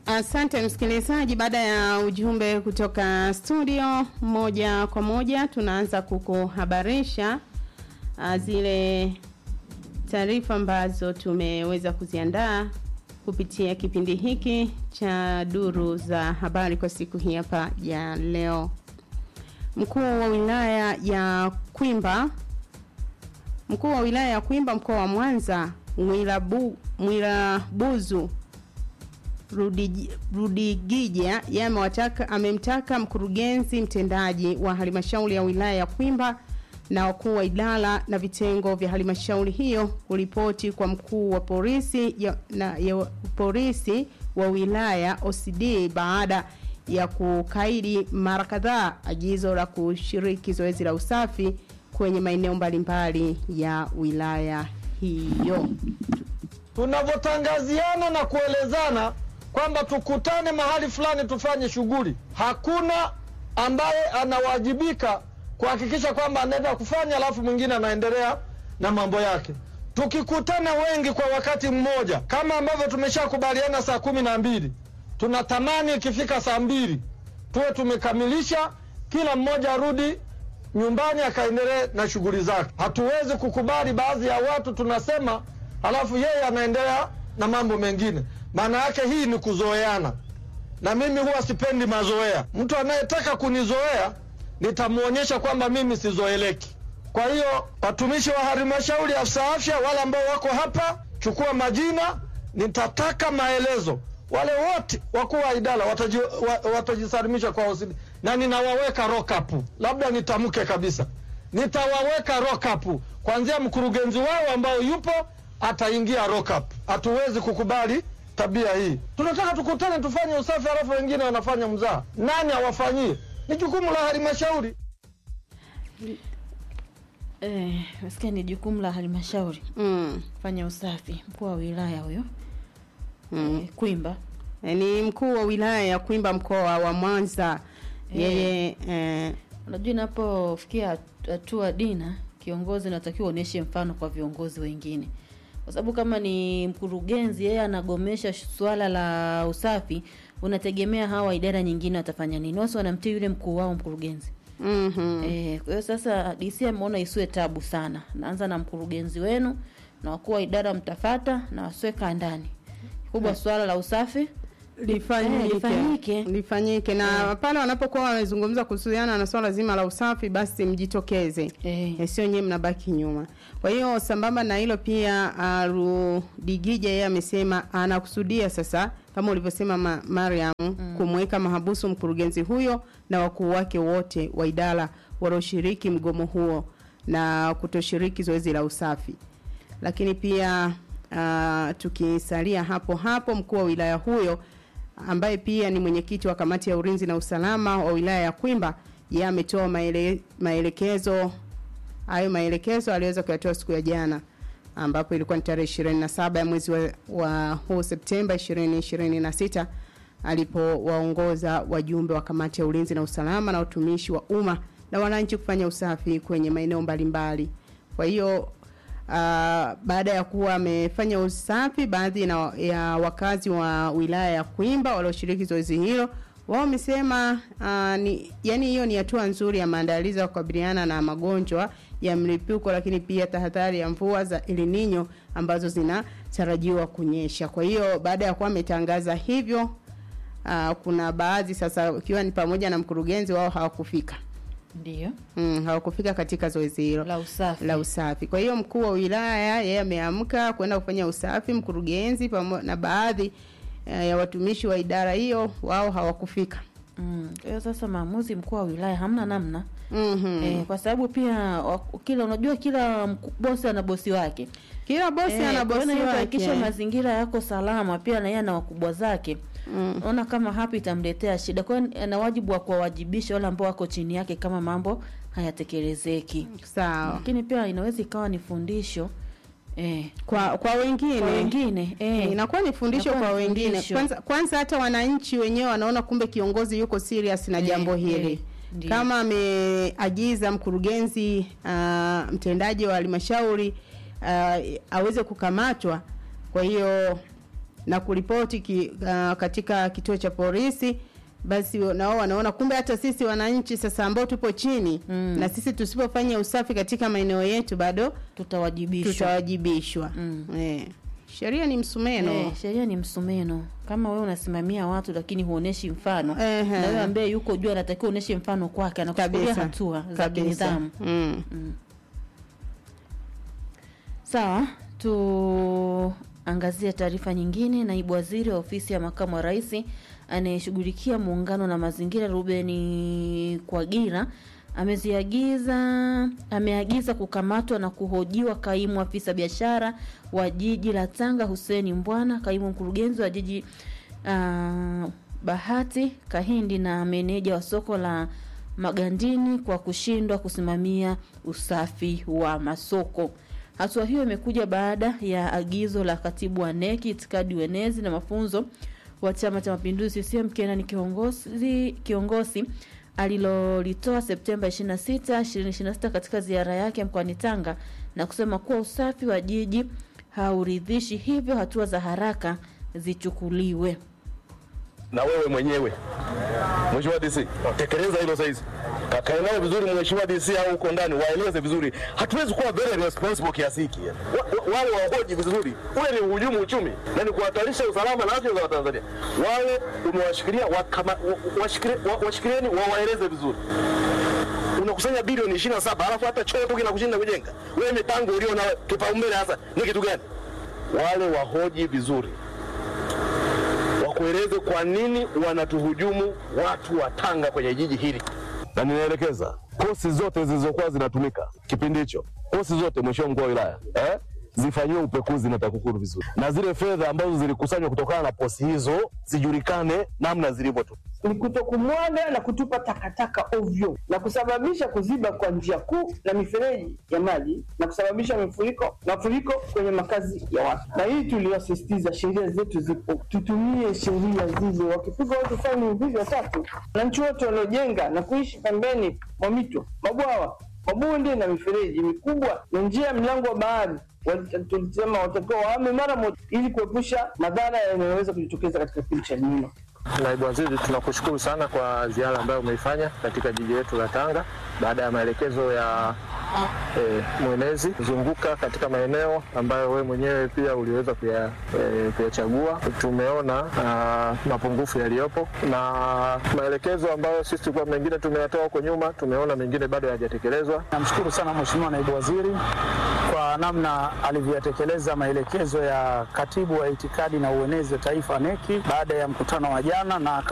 Asante msikilizaji, baada ya ujumbe kutoka studio, moja kwa moja tunaanza kukuhabarisha uh, zile taarifa ambazo tumeweza kuziandaa kupitia kipindi hiki cha duru za habari kwa siku hii hapa ya leo. Mkuu wa wilaya ya Kwimba Mkuu wa wilaya ya Kwimba mkoa wa Mwanza Mwirabu, Mwirabuzu Rudigi- Rudigija yeye amewataka amemtaka mkurugenzi mtendaji wa halmashauri ya wilaya ya Kwimba na wakuu wa idara na vitengo vya halmashauri hiyo kuripoti kwa mkuu wa polisi ya, na, ya polisi wa wilaya OCD baada ya kukaidi mara kadhaa agizo la kushiriki zoezi la usafi kwenye maeneo mbalimbali ya wilaya hiyo. tunavyotangaziana na kuelezana kwamba tukutane mahali fulani tufanye shughuli, hakuna ambaye anawajibika kuhakikisha kwamba anaenda kufanya alafu mwingine anaendelea na mambo yake. Tukikutana wengi kwa wakati mmoja, kama ambavyo tumeshakubaliana saa kumi na mbili, tunatamani ikifika saa mbili tuwe tumekamilisha, kila mmoja arudi nyumbani akaendelee na shughuli zake. Hatuwezi kukubali baadhi ya watu tunasema, halafu yeye anaendelea na mambo mengine. Maana yake hii ni kuzoeana, na mimi huwa sipendi mazoea. Mtu anayetaka kunizoea nitamwonyesha kwamba mimi sizoeleki. Kwa hiyo watumishi wa halmashauri, afisa afya, wale ambao wako hapa, chukua majina, nitataka maelezo. Wale wote wakuu wa idara wataji, wa, watajisalimisha kwa OCD na ninawaweka lock up. Labda nitamke kabisa, nitawaweka lock up kuanzia mkurugenzi wao ambao yupo ataingia lock up. Hatuwezi kukubali tabia hii. Tunataka tukutane tufanye usafi, halafu wengine wanafanya mzaa. Nani awafanyie? Ni jukumu la halmashauri. Eh, nasikia ni jukumu la halmashauri Mm. fanya usafi. Mkuu wa wilaya huyo Mm. eh, Kwimba E, ni mkuu wa wilaya ya Kwimba mkoa wa Mwanza. Yeye eh, Unajua, inapofikia hatua dina, kiongozi unatakiwa uonyeshe mfano kwa viongozi wengine, kwa sababu kama ni mkurugenzi yeye anagomesha sh- suala la usafi, unategemea hawa idara nyingine watafanya nini? Wasi wanamtii yule mkuu wao mkurugenzi. mhm. Eh, kwa hiyo sasa DC ameona isiwe tabu sana, naanza na mkurugenzi wenu na wakuu wa idara mtafata na wasiweka ndani kubwa suala la usafi lifanyike Eh, lifanyike. lifanyike na pale wanapokuwa wamezungumza kuhusiana na swala zima la usafi basi mjitokeze eh, Eh, sio nyewe mnabaki nyuma kwa hiyo sambamba na hilo pia uh, rudigija yeye amesema anakusudia sasa kama ulivyosema ma, mariam mm. kumweka mahabusu mkurugenzi huyo na wakuu wake wote wa idara walioshiriki mgomo huo na kutoshiriki zoezi la usafi lakini pia uh, tukisalia hapo hapo mkuu wa wilaya huyo ambaye pia ni mwenyekiti wa kamati ya ulinzi na usalama wa wilaya ya Kwimba yeye ametoa maele, maelekezo hayo maelekezo aliweza kuyatoa siku ya jana ambapo ilikuwa ni tarehe 27 ya mwezi wa, wa huu Septemba 2026 alipowaongoza wajumbe wa kamati ya ulinzi na usalama na utumishi wa umma na wananchi kufanya usafi kwenye maeneo mbalimbali. Kwa hiyo Uh, baada ya kuwa amefanya usafi baadhi na, ya wakazi wa wilaya ya Kwimba walioshiriki zoezi hilo wao wamesema uh, ni yani hiyo ni hatua nzuri ya maandalizi ya kukabiliana na magonjwa ya mlipuko lakini pia tahadhari ya mvua za El Nino ambazo zinatarajiwa kunyesha. Kwa hiyo baada ya kuwa ametangaza hivyo uh, kuna baadhi sasa ikiwa ni pamoja na mkurugenzi wao hawakufika. ndio Mm, hawakufika katika zoezi hilo la usafi la usafi. Kwa hiyo mkuu wa wilaya yeye ameamka kwenda kufanya usafi, mkurugenzi pamoja na baadhi eh, ya watumishi wa idara hiyo wao hawakufika. Mm, kwa hiyo sasa maamuzi mkuu wa wilaya hamna namna Mhm. eh, kwa sababu pia wa- kila unajua kila mku- bosi ana bosi wake Kila bosi Eh, ana kwa hiyo bosi na yeye wake. kuhakikisha mazingira yako salama pia na yeye ana wakubwa zake Mm. naona kama hapo itamletea shida kwa hiyo ana wajibu wa kuwawajibisha wale ambao wako chini yake kama mambo hayatekelezeki Sawa. lakini pia inaweza ikawa ni fundisho eh, Kwa kwa wengine, kwa wengine eh, inakuwa ni fundisho Inakuwa kwa ni wengine. fundisho. Kwanza kwanza hata wananchi wenyewe wanaona kumbe kiongozi yuko serious na Eh, jambo hili. eh, ndiyo. Kama ameagiza mkurugenzi uh, mtendaji wa halmashauri uh, aweze kukamatwa, kwa hiyo na kuripoti ki, uh, katika kituo cha polisi basi nao wanaona kumbe hata sisi wananchi sasa ambao tupo chini Mm. na sisi tusipofanya usafi katika maeneo yetu bado tutawajibishwa tutawajibishwa Mm. eh. sheria ni msumeno Eh, sheria ni msumeno kama wewe unasimamia watu lakini huoneshi mfano Ehe. na wewe ambaye yuko juu anatakiwa uoneshe mfano kwake anakuchukulia kabisa hatua za kabisa kinidhamu mm. Sawa, tuangazie taarifa nyingine. Naibu waziri wa ofisi ya makamu wa rais anayeshughulikia muungano na mazingira Rubeni Kwagira ameziagiza ameagiza kukamatwa na kuhojiwa kaimu afisa biashara wa jiji la Tanga Hussein Mbwana, kaimu mkurugenzi wa jiji uh, Bahati Kahindi na meneja wa soko la Magandini kwa kushindwa kusimamia usafi wa masoko. Hatua hiyo imekuja baada ya agizo la katibu wa NEC itikadi uenezi na mafunzo wa Chama cha Mapinduzi CCM Kenani kiongozi kiongozi alilolitoa Septemba 26, 2026 katika ziara yake mkoani Tanga na kusema kuwa usafi wa jiji hauridhishi, hivyo hatua za haraka zichukuliwe. na wewe mwenyewe Mheshimiwa DC, tekeleza hilo saizi. Kakae naye vizuri Mheshimiwa DC au uko ndani waeleze vizuri. Hatuwezi kuwa very responsible kiasi hiki. Wa, wa, wale wahoji vizuri. Ule ni uhujumu uchumi na ni kuhatarisha usalama na afya za Watanzania. Wale umewashikilia wakama, wa- washikilie- wa- washikilieni wawaeleze vizuri. Unakusanya bilioni 27 alafu hata choo tu kinakushinda kujenga. Wewe mipango ulio na kipaumbele hasa ni kitu gani? Wale wahoji vizuri wakueleze kwa nini wanatuhujumu watu wa Tanga kwenye jiji hili. Na ninaelekeza kosi zote zilizokuwa zinatumika kipindi hicho, kosi zote, mheshimiwa mkuu wa wilaya eh, zifanyiwe upekuzi na TAKUKURU vizuri, na zile fedha ambazo zilikusanywa kutokana na posi hizo zijulikane namna zilivyotu ni kutokumwaga na kutupa takataka ovyo na kusababisha kuziba kwa njia kuu na mifereji ya maji na kusababisha mafuriko mafuriko kwenye makazi ya watu. Na hii tuliwasisitiza, sheria zetu zipo, tutumie sheria zile. Wakipigwa watu faini hivi watatu, wananchi wote waliojenga na kuishi pembeni mwa mito, mabwawa, mabonde na mifereji mikubwa na njia ya mlango wa bahari wali- tulisema watakiwa wahame mara moja ili kuepusha madhara yanayoweza kujitokeza katika kipindi cha El Nino. Naibu Waziri, tunakushukuru sana kwa ziara ambayo umeifanya katika jiji letu la Tanga baada ya maelekezo ya e, mwenezi kuzunguka katika maeneo ambayo wewe mwenyewe pia uliweza kuya- eh, kuyachagua. Tumeona ah, mapungufu yaliyopo na maelekezo ambayo sisi tulikuwa mengine tumeyatoa huko nyuma, tumeona mengine bado hayajatekelezwa. Namshukuru sana Mheshimiwa Naibu Waziri kwa namna alivyoyatekeleza maelekezo ya Katibu wa Itikadi na Uenezi wa Taifa NEC baada ya mkutano wa jana na